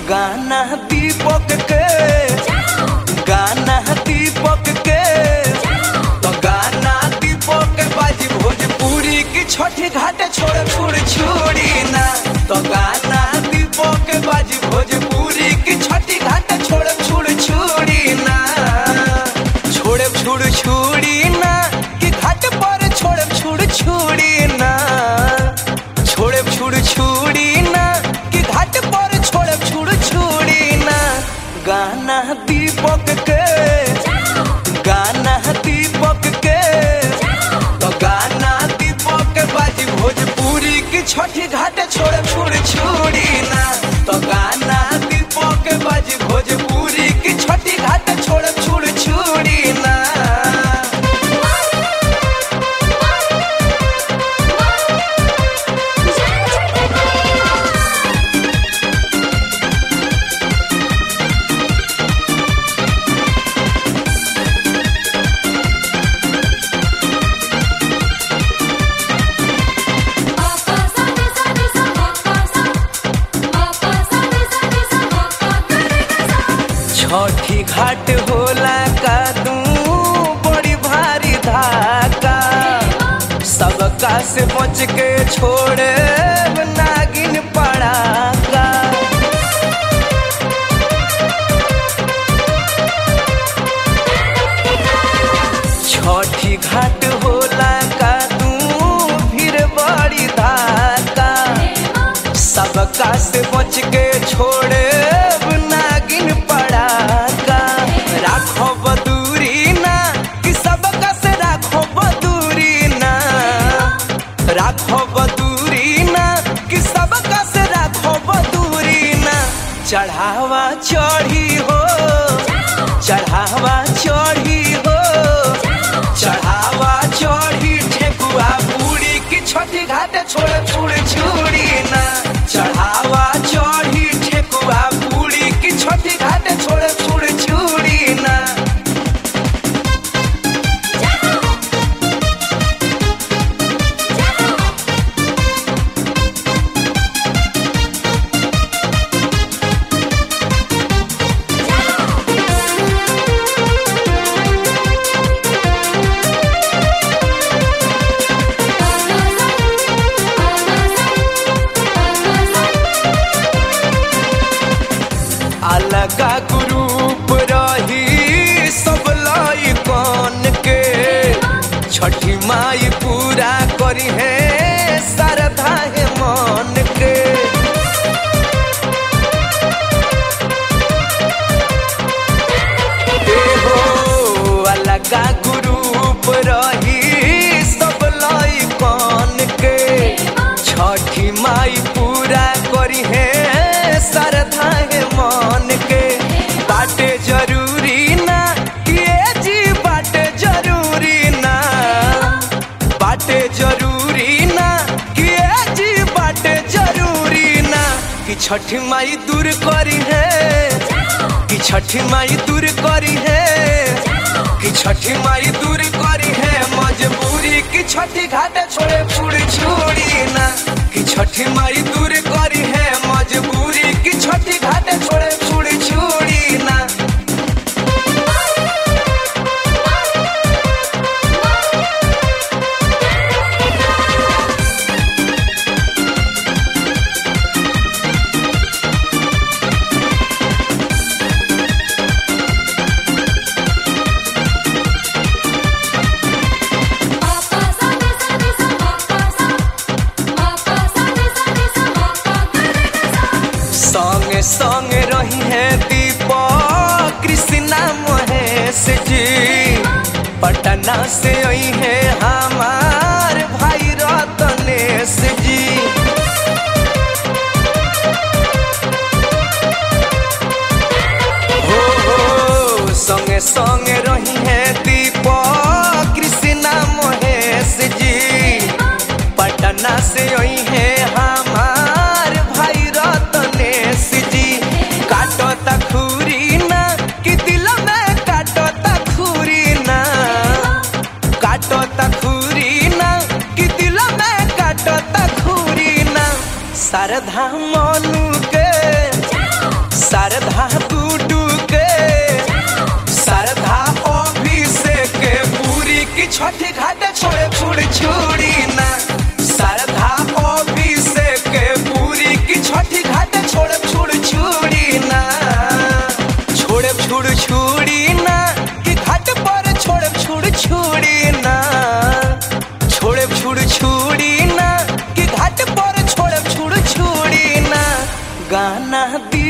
गाना दीपक के गाना दीपक के तो गाना दीपक के बाजी भोजपुरी की छठी घाट छोड़ छोड़ छोड़ी ना तो गाना दीपक के बाजी भोजपुरी की छठी घाट छोड़ छोड़ छोड़ी ना छोड़े छोड़ छोड़ी ना कि घाट पर छोड़े छोड़ छोड़ी ना छोड़े छोड़ छोड़ी ना कि घाट पर छोड़े छोड़ छोड़ी ना गाना दीपक के गाना दीपक के तो गाना दीपक के बाजी भोजपुरी की छठी घाट छोड़े छोड़ छोड़ी ना तो गाना दीपक के बाजी भोजपुरी की छठी घाट छोड़े छोड़ छोड़ी ना छठी घाट होला का तू बड़ी भारी धाका सबका से बच के छोड़े नागिन पड़ाका छठी घाट होला का तू फिर बड़ी धाका सबका से बच के छोड़े नागिन पड़ाका राखो बदूरी ना कि सबका से राखो बदूरी ना राखो बदूरी ना कि सबका से राखो बदूरी ना चढ़ावा चढ़ी हो चढ़ावा चढ़ी हो चढ़ावा चढ़ी ठेकुआ पूरी की छठी घाट छोड़ छोड़ छोड़ी ना चढ़ावा चढ़ी ठेकुआ पूरी की छठी घाट छोड़ छोड़ छोड़ी ना अलगा ग्रुप रही सब लाई कौन के छठी माई पूरा करी है श्रद्धा है मन के ए हो अलगा ग्रुप रही सब लाई कौन के छठी माई पूरा करी है श्रद्धा है मन के बाटे जरूरी ना कि ए जी बाटे जरूरी ना बाटे जरूरी ना कि ए जी बाटे जरूरी ना कि छठी माई दूर करी है कि छठी माई दूर करी है कि छठी माई दूर करी है मजबूरी कि छठी घाट छोड़े छुड़ छोड़ी ना कि छठी माई दूर करी है मजबूरी कि छठी घाट छोड़े छुड़ छोड़ी ना संगे संगे रही है दीपक कृष्णा महेश जी पटना से आई है हमार भाई रतनेश जी हो हो संगे संगे रही है दीपक कृष्णा महेश जी पटना से आई है हमार भाई रतनेश जी काटो तखूरी ना कि दिल में काटो तखूरी ना काटो तखूरी ना कि दिल में काटो तखूरी ना शारदा मनु के गाना दी